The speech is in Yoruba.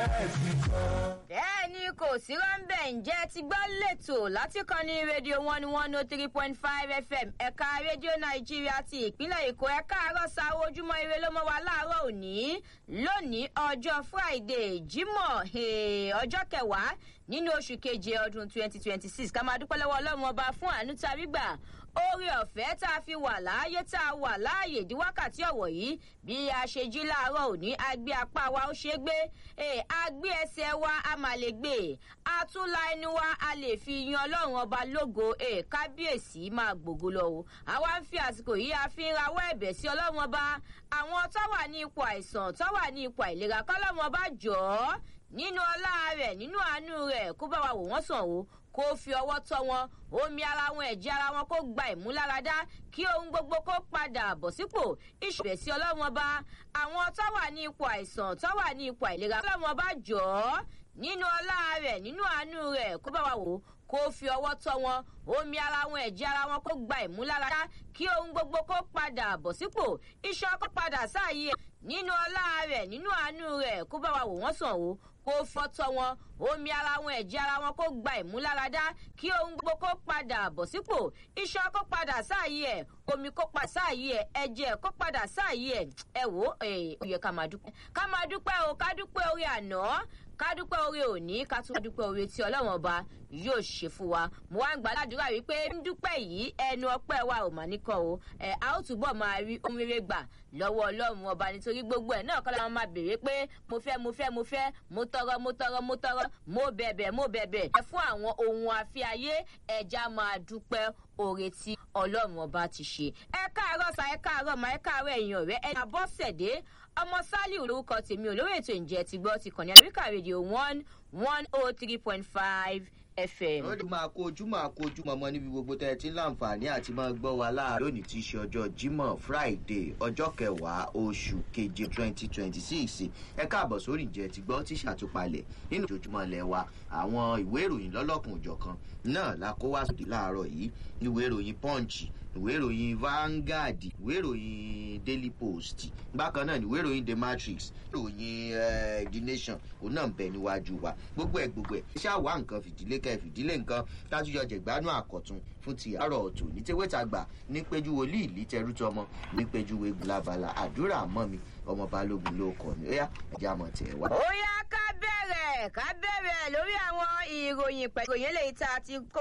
bẹ́ẹ̀ ni kò sí rọ́ńbẹ́ ǹjẹ́ ti gbọ́ lẹ́tọ̀ láti kan ní rédíò one one oh three point five fm ẹ̀ka rédíò nàìjíríà ti ìpínlẹ̀ èkó ẹ̀ka àárọ̀ sa ojúmọ́ ire ló mọ́ wa láàárọ̀ òní lónìí ọjọ́ friday jímọ̀ ọjọ́ kẹwàá nínú oṣù keje ọdún twenty twenty six ká máa dúpẹ́ lọ́wọ́ ọlọ́run ọba fún àánú tàbí gbà oore ọ̀fẹ́ tá a fi wà láàyè tá a wà láàyè di wákàtí ọ̀wọ̀ yìí bí a ṣe jí láàárọ̀ òní a gbé apá wa ó ṣe gbé a gbé ẹsẹ̀ wa a mà lè gbé a tún la ẹnu wa a lè fi yan ọlọ́run ọba lógo kábíyèsí máa gbògo lọ o àwa ń fi àsìkò yìí a fi ń rawọ́ ẹ̀bẹ̀ sí ọlọ́run ọba àwọn tó wà ní ipò àìsàn tó wà ní ipò àìlera kọ́lọ́run ọba jọ̀ọ́ nínú ọlá rẹ̀ nínú àánú rẹ̀ kó bá wa wò wọ́n sàn o kó fi ọwọ́ tọ́ wọn omi ara wọn ẹ̀jẹ̀ ara wọn kó gba ìmúláradá kí ohun gbogbo kó padà bọ̀ sípò ìṣòro sí ọlọ́run ọba àwọn tó wà ní ipò àìsàn tó wà ní ipò àìlera ọlọ́run ọba jọ̀ọ́ nínú ọlá rẹ̀ nínú àánú rẹ̀ kó bá wa wò kó fi ọwọ́ tọ́ wọn omi ara wọn ẹ̀jẹ̀ ara wọn kó gba ìmúláradá kí ohun gbogbo kó padà bọ̀ sípò iṣan kó padà sáàyè nínú ọlá rẹ̀ nínú àánú rẹ̀ kó bá wa wò wọ́n sàn o kó fọ́tọ́ wọn omi ara wọn ẹ̀jẹ̀ ara wọn kó gba ìmúláradá kí ohun gbogbo kó padà bọ̀ sípò iṣan kó padà sáàyè ẹ̀ omi kó padà sáàyè ẹ̀ ẹ̀jẹ̀ kó padà sáàyè ẹ̀ ẹ̀ wò ó yẹ ká máa dúpẹ́ ká máa dúpẹ́ o ká dúpẹ́ orí àná ká dúpẹ́ orí òní ká tún dúpẹ́ orí tí ọlọ́wọ́n ọba yóò ṣe fún wa mo wá ń gbàdúrà wípé ń dúpẹ́ yìí ẹnu ọpẹ́ wa ò mà níkọ o ẹ a ó túbọ̀ máa rí ohun rere gbà lọ́wọ́ ọlọ́run ọba nítorí gbogbo ẹ̀ náà kọ́ la máa béèrè pé mo fẹ́ mo fẹ́ mo fẹ́ mo tọrọ mo tọrọ mo tọrọ mo bẹ̀bẹ̀ mo bẹ̀bẹ̀ ẹ fún àwọn ohun àfiayé ẹja máa dúpẹ́ oore tí ọlọ́run ọba ti ṣe ẹ káàárọ̀ sa ẹ káàárọ̀ ma ẹ káàárọ̀ èèyàn rẹ ẹ àbọ̀sẹ̀dé ọmọ sálíù lórúkọ tèmi olórí ètò ìjẹ́ ti gbọ́ ti kàn ní amẹ́ríkà rédíò one one oh three point five fm. ó lè máa kó ojú máa kó ojú mọ́mọ́ níbi gbogbo tẹ́ ẹ ti ń láǹfààní àti máa gbọ́ wa láàárọ̀ lónìí tí í ṣe ọjọ́ jímọ̀ friday ọjọ́ kẹwàá oṣù keje twenty twenty six ẹ káàbọ̀ sórí ìjẹ́ ti gbọ́ tí ṣàtúpalẹ̀ nínú ìjojúmọ́ ilẹ̀ wa àwọn ìwé ìròyìn lọ́lọ́kùn òjọ̀kan náà la kó wá sódì láàárọ̀ yìí ìwé ìròyìn punch ìwé ìròyìn vanguard ìwé ìròyìn daily post bákan náà ìwé ìròyìn the matrix ìròyìn the nation òun náà ń bẹ níwájú wa gbogbo ẹ gbogbo ẹ ṣáà wá nǹkan fìdílé kẹ fìdílé nǹkan tájúyọ jẹgbánú àkọtun fún ti àárọ̀ ọ̀tún ní tewétagbà ní péjú wòlíì lítẹrú tọmọ ní péjú wegun labala àdúrà mọ́ mi ọmọ balógun ló kọ ní ẹyà ẹjẹ àmọ tẹ wá. ó yá ká bẹ̀rẹ̀ ká bẹ̀rẹ̀ lórí àwọn ìròyìn pẹ̀lú ìròyìn lèyí tá a ti kó